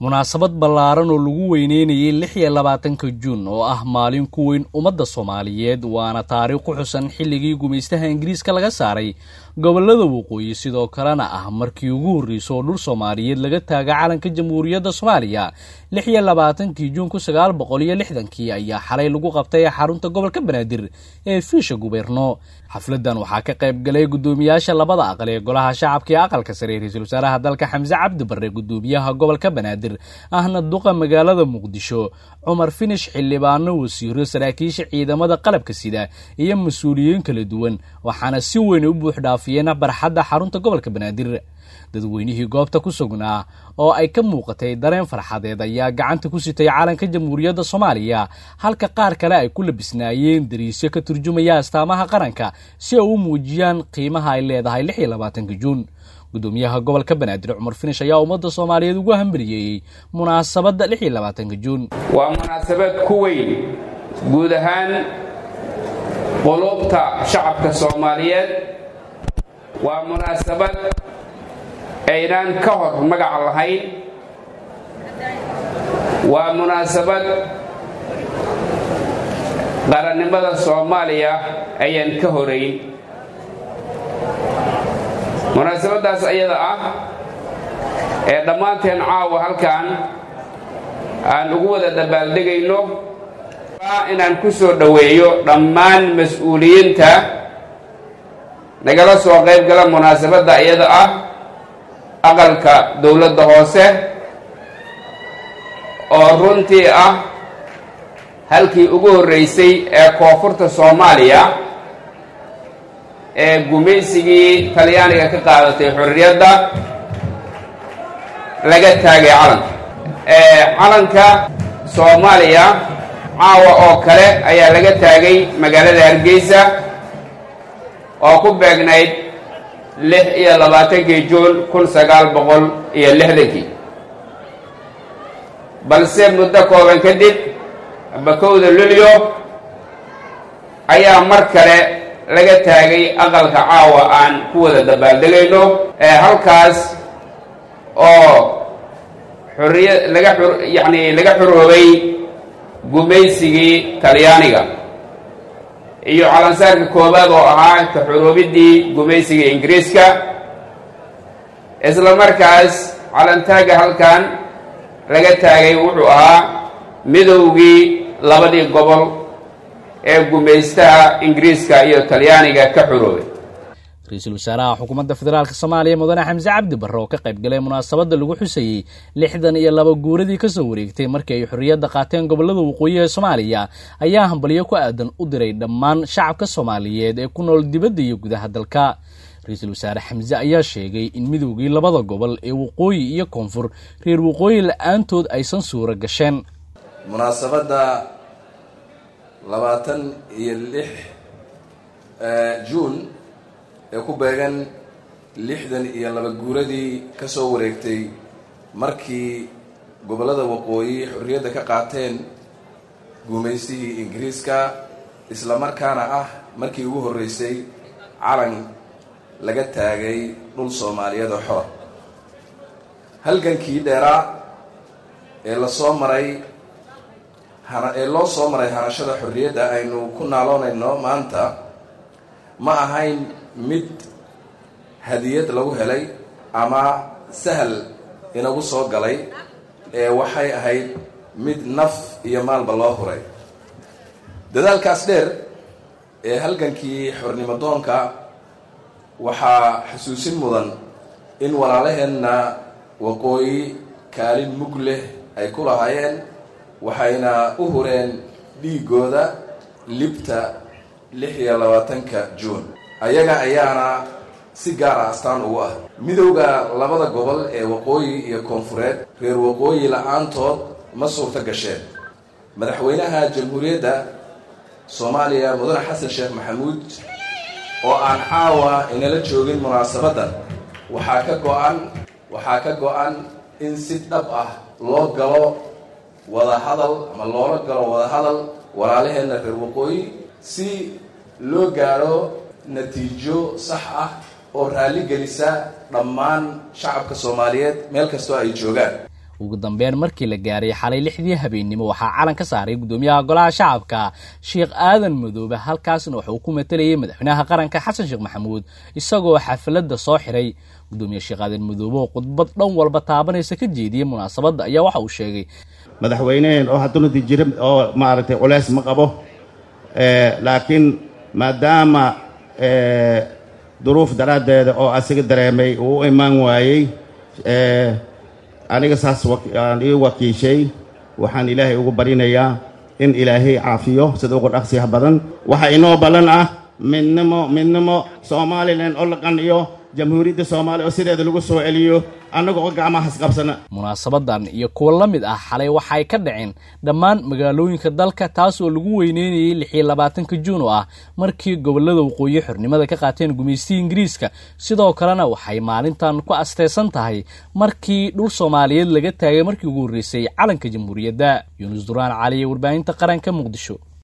munaasabad ballaaran oo lagu weyneynayay lix iyo labaatanka juun oo ah maalin ku weyn ummadda soomaaliyeed waana taariikh ku xusan xilligii gumaystaha ingiriiska laga saaray gobollada waqooyi sidoo kalena ah markii ugu horreysay oo dhul soomaaliyeed laga taaga calanka jamhuuriyadda soomaaliya lix iyo labaatankii juun kun sagaal boqol iyo lixdankii ayaa xalay lagu qabtay xarunta gobolka banaadir ee fiisha gubeerno xafladan waxaa ka qayb galay guddoomiyaasha labada aqal ee golaha shacabka iyo aqalka sare ra-iisul wasaaraha dalka xamse cabdi barre guddoomiyaha gobolka banaadir ahna duqa magaalada muqdisho cumar finish xildhibaano wasiiro saraakiisha ciidamada qalabka sida iyo mas-uuliyiin kala duwan waxaana si weyn u buux dhaafiyeen barxadda xarunta gobolka banaadir dadweynihii goobta ku sugnaa oo ay ka muuqatay dareen farxadeed ayaa gacanta ku sitay calanka jamhuuriyadda soomaaliya halka qaar kale ay ku labisnaayeen dariisyo ka turjumaya astaamaha qaranka si ay u muujiyaan qiimaha ay leedahay lix iyo labaatanka juun guddoomiyaha gobolka banaadir cumar finish ayaa ummadda soomaaliyeed ugu hambaliyeeyey munaasabadda lix iyo labaatanka juun waa munaasabad ku weyn guud ahaan qulubta shacabka soomaaliyeed waa munaasabad aynaan ka hor magaca lahayn waa munaasabad qarannimada soomaaliya ayaan ka horayn munaasabaddaas ayada ah ee dhammaanteen caawa halkan aan ugu wada dabaaldegayno inaan ku soo dhoweeyo dhammaan mas-uuliyiinta nagala soo qayb gala munaasabadda iyada ah aqalka dowladda hoose oo runtii ah halkii ugu horraysay ee koonfurta soomaaliya ee gumaysigii talyaaniga ka qaadatay xorriyadda laga taagay calanka calanka soomaaliya caawa oo kale ayaa laga taagay magaalada hargeysa oo ku beegnayd lix iyo labaatankii juun kun sagaal boqol iyo lixdankii balse muddo kooban kadib bakowda lulyo ayaa mar kale laga taagay aqalka caawa aan ku wada dabaaldegayno ee halkaas oo xuriya laga xur yacni laga xuroobay gumaysigii talyaaniga iyo calansaarka koowaad oo ahaa ka xuroobiddii gumaysiga ingiriiska isla markaas calantaaga halkan laga taagay wuxuu ahaa midowgii labadii gobol ee gumaystaha ingiriiska iyo talyaaniga ka xuroobay ra-iisul wasaaraha xukuumadda federaalk soomaaliya mudane xamse cabdi barre oo ka qayb galay munaasabadda lagu xusayey lixdan iyo laba guuradii kasoo wareegtay markii ay xorriyadda qaateen gobollada waqooyi ee soomaaliya ayaa hambalyo ku aadan u diray dhammaan shacabka soomaaliyeed ee ku nool dibadda iyo gudaha dalka ra-iisul wasaare xamse ayaa sheegay in midowgii labada gobol ee waqooyi iyo koonfur reer waqooyi la-aantood aysan suuro gasheen munaasabadda labaatan iyo lix juun ee ku beegan lixdan iyo laba guuradii ka soo wareegtay markii gobollada waqooyi xorriyadda ka qaateen guumaysihii ingiriiska isla markaana ah markii ugu horreysay calan laga taagay dhul soomaaliyeed oo xora halgankii dheeraa ee lasoo maray hana ee loo soo maray hanashada xorriyadda aynu ku naaloonayno maanta ma ahayn mid hadiyad lagu helay ama sahal inagu soo galay ee waxay ahayd mid naf iyo maalba loo huray dadaalkaas dheer ee halgankii xornimo doonka waxaa xusuusin mudan in walaalaheenna waqooyi kaalin mug leh ay ku lahaayeen waxayna u hureen dhiigooda libta lix iyo labaatanka juun ayaga ayaana si gaara astaan ugu ah midowda labada gobol ee waqooyi iyo koonfureed reer waqooyi la-aantood ma suurto gasheen madaxweynaha jamhuuriyadda soomaaliya mudane xasan sheekh maxamuud oo aan caawa inala joogin munaasabaddan waxaa ka go-an waxaa ka go-an in si dhab ah loo galo wada hadal ama loola galo wada hadal walaalaheenna reer waqooyi si loo gaadho natiijo sax ah oo raalli gelisa dhammaan shacabka soomaaliyeed meel kastoo ay joogaan ugu dambeyn markii la gaaray xalay lixdii habeennimo waxaa calan ka saaray guddoomiyaha golaha shacabka sheekh aadan madoobe halkaasna wuxuu ku matalayay madaxweynaha qaranka xasan sheekh maxamuud isagoo xafladda soo xiray guddoomiye sheekh aadan madoobe oo khudbad dhan walba taabanaysa ka jeediyey munaasabadda ayaa waxa uu sheegay madaxweyneheen oo haddunadi jira oo maaragtay culeys ma qabo laakiin maadaama duruuf daraaddeeda oo asiga dareemay uu u imaan waayey aniga saas aan ii wakiishay waxaan ilaahay ugu barinayaa in ilaahay caafiyo sida ugu dhaqsiyaha badan waxa inoo ballan ah midnimo midnimo somalilan oo la qanciyo jamhuuriyadda soomaaliya oo sideeda lagu soo celiyo annaga oo gacmaha isqabsana munaasabadan iyo kuwa la mid ah xalay waxay ka dhaceen dhammaan magaalooyinka dalka taas oo lagu weyneynayay lixiyo labaatanka juun oo ah markii gobollada waqooyi xornimada ka qaateen gumaystii ingiriiska sidoo kalena waxay maalintan ku asteysan tahay markii dhul soomaaliyeed laga taagay markii ugu horreysay calanka jamhuuriyadda yuunus duraan cali warbaahinta qaranka muqdisho